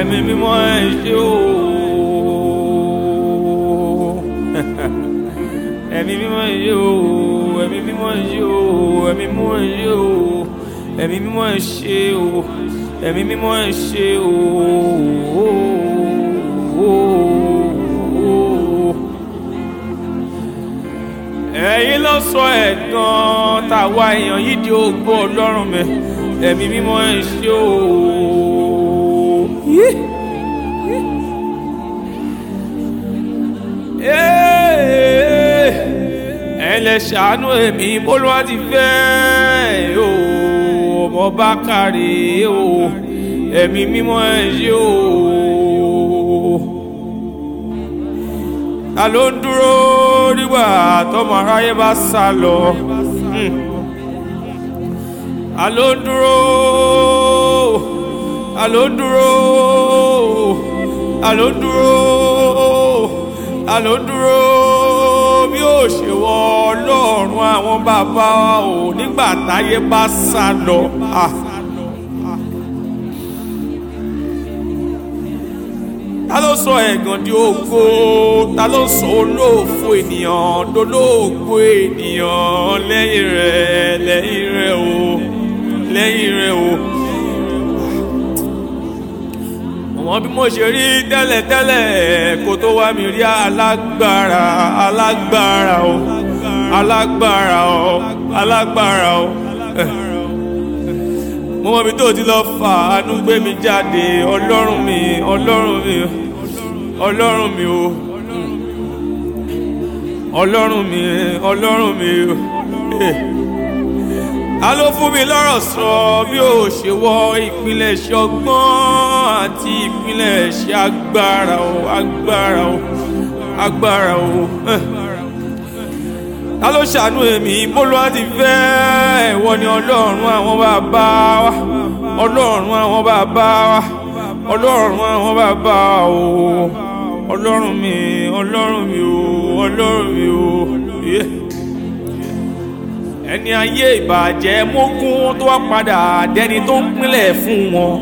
ẹ̀mí mímọ́ ẹ ṣé o ẹ̀mí mímọ́ ẹ ṣé o ẹ̀mí mímọ́ ẹ ṣé o ẹ̀mí mímọ́ ẹ ṣé o ẹ̀mí mímọ́ ẹ ṣé o ẹ̀mí mímọ́ ẹ ṣé o. ẹ̀yin ló sọ ẹ̀gàn tàwa èèyàn yìí di ògbó ọlọ́run mi ẹ̀mí mímọ́ ẹ ṣé o. ẹ lè ṣàánú èmi bólúwa ti fẹ́ o ọmọ bá kárí o ẹ̀mí mímọ́ ẹ ṣé o. ta ló ń dúró nígbà tọmọ aráyé bá sá lọ. Hmm. ta ló ń dúró ta ló ń dúró ta ló ń dúró ta ló ń dúró bí ó ṣe wọ ọlọ́run àwọn bàbá wa ò nígbà táyé bá sá lọ. Ah. ta ló sọ ẹ̀gàn di ògo ta ló sọ olóòfo ènìyàn dolóògbé ènìyàn lẹ́yìn rẹ̀ lẹ́yìn rẹ̀ o lẹ́yìn rẹ̀ o. àwọn bí mo ṣe rí tẹ́lẹ̀tẹ́lẹ̀ kó tó wá mi rí alágbára alágbára o alágbára o alágbára o. mo mọ ibi tó ti lọ fà ánú gbé mi jáde ọlọ́run mi ọlọ́run mi ọlọ́run mi o ọlọ́run mi ọlọ́run mi o. ta ló fún mi lọ́rọ̀ sọ bí ó ṣe wọ ìpilẹ̀ṣẹ̀ ọgbọ́n àti ìpilẹ̀ṣẹ̀ agbára o agbára o agbára o. ta ló ṣàánú èmi bólú àti fẹ́ ẹ̀wọ́ ni ọlọ́run àwọn bàbá wa ọlọ́run àwọn bàbá wa ọlọ́run àwọn bàbá o ọlọ́run mi ọlọ́run mi o ọlọ́run mi o. Yeah ẹni ayé ìbàjẹ́ mógún tó wá padà dẹni tó ń pínlẹ̀ fún wọn.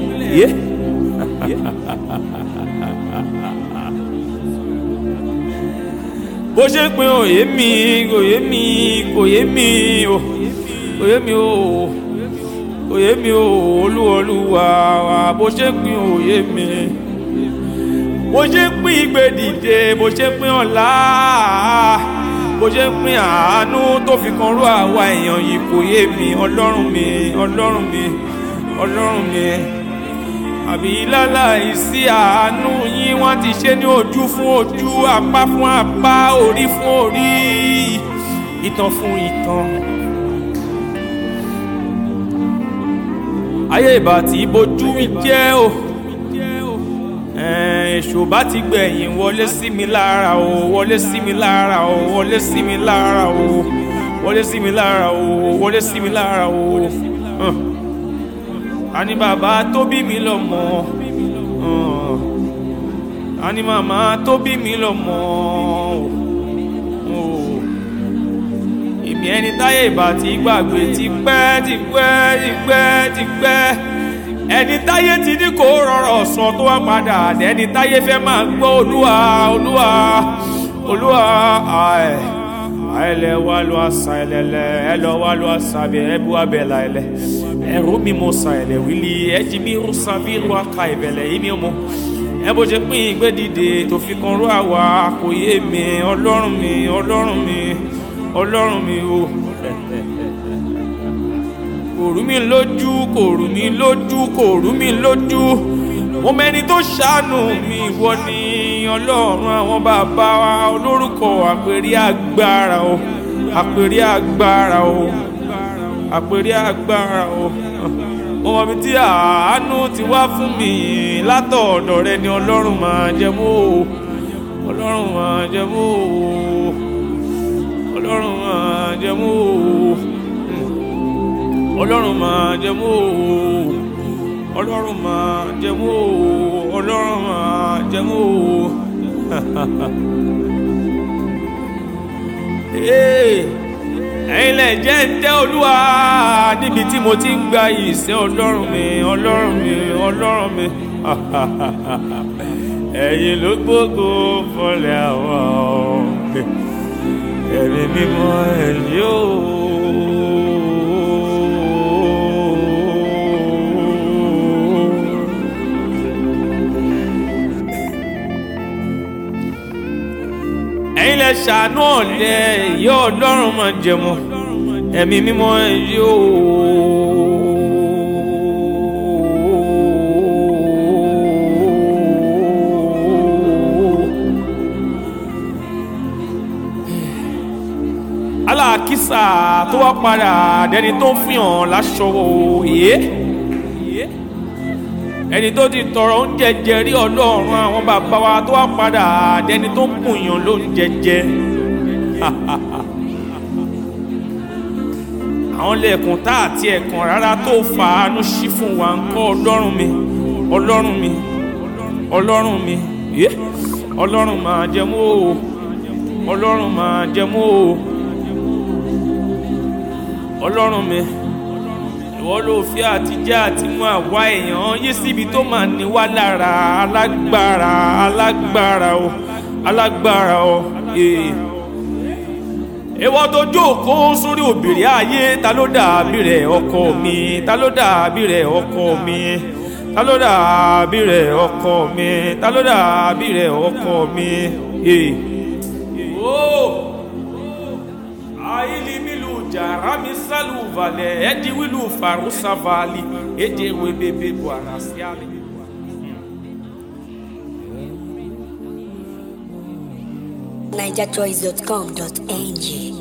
bó ṣe pin òye mi òye mi òye mi o òye mi o òye mi o olúwọlúwa wa bó ṣe pin òye mi bó ṣe pin ìgbé dìde bó ṣe pin ọ̀la bó ṣe ń pín àánú tó fi kan rú àwa èèyàn yìí kò yé mi ọlọ́run mi ọlọ́run mi ọlọ́run mi àbí láláì sí àánú yín wọ́n ti ṣe ní ojú fún ojú apá fún apá orí fún orí ìtàn fún ìtàn. ayé ìbá tí bójú mi jẹ́ o èṣù bá ti gbẹ̀yìn wọlé sí mi lára o wọlé sí mi lára o wọlé sí mi lára o wọlé sí mi lára o wọlé sí mi lára o. àní bàbá tó bí mi lọ́mọ àní màmá tó bí mi lọ́mọ èmi ẹni táyé ìbá ti gbàgbé ti pẹ́ ti pẹ́ ti pẹ́ ti pẹ́ ẹni táyé ti ní kó rọrọ sọ tó wá padà ẹni táyé fẹ́ máa gbọ́ olúwa olúwa olúwa àì àìlẹ wà ló àṣà ẹlẹlẹ ẹ lọ wà ló àṣà bẹ ẹ bu abẹ la ẹlẹ ẹrú mi mo sa ẹlẹ wílí ẹjì mi rú sábì rú aka ìbẹlẹ yìí mi mọ ẹ bó ṣe pín ìgbé dìde tó fi kan rú àwa kò yé mi ọlọ́run mi ọlọ́run mi ọlọ́run mi o kò rú mi lójú kò rú mi lójú kò rú mi lójú mo mẹni tó ṣàánú mi ìwọ ni ọlọ́run àwọn bàbá wa olórúkọ àpèrí agbára o àpèrí agbára o àpèrí agbára o mo mọ ibi tí àánú ti wá fún mi látọ̀ọ̀dọ̀ rẹ ni ọlọ́run máa jẹ mú o ọlọ́run máa jẹ mú o ọlọ́run máa jẹ mú o ọlọ́run máa jẹmú o ọlọ́run máa jẹmú o ọlọ́run máa jẹmú o. ẹ̀yin lẹ jẹ́ ń tẹ́ olúwa níbi tí mo ti ń gba ìṣẹ́ ọlọ́run mi ọlọ́run mi ọlọ́run mi ẹ̀yin ló gbogbo fọlẹ̀ àwọn ẹ̀mí mímọ́ ẹ̀yìn o. ẹ̀yin lẹ ṣàánú ọ̀lẹ ìyá ọlọ́run máa jẹmọ́ ẹ̀mí mímọ́ ẹ̀yìn o. aláàkísà tó wá padà dẹni tó ń fihàn láṣọ òye ẹni tó ti tọrọ oúnjẹ jẹ rí ọlọ́run àwọn bàbá wa tó wá padà dẹni tó ń bùyàn lóúnjẹ jẹ àwọn lẹ́ẹ̀kùn tá àti ẹ̀kàn rárá tó fàánú sí fún wa ń kọ́ ọlọ́run mi ọlọ́run mi ọlọ́run mi ọlọ́run máa jẹmú o ọlọ́run máa jẹmú o ọlọ́run mi ìwọ ló fi àtijọ́ àti mú àwa èèyàn yé síbi tó máa ní wá lára alágbára alágbára o alágbára o ìwọ tó jókòó sórí òbìrí ayé ta ló dàbí rẹ ọkọ mi ta ló dàbí rẹ ọkọ mi ta ló dàbí rẹ ọkọ mi ta ló dàbí rẹ ọkọ mi. Oh! ailimilu jarami salu vale edi wilu farusa vali eje webebe buarasiali. NigerChoice.com.ng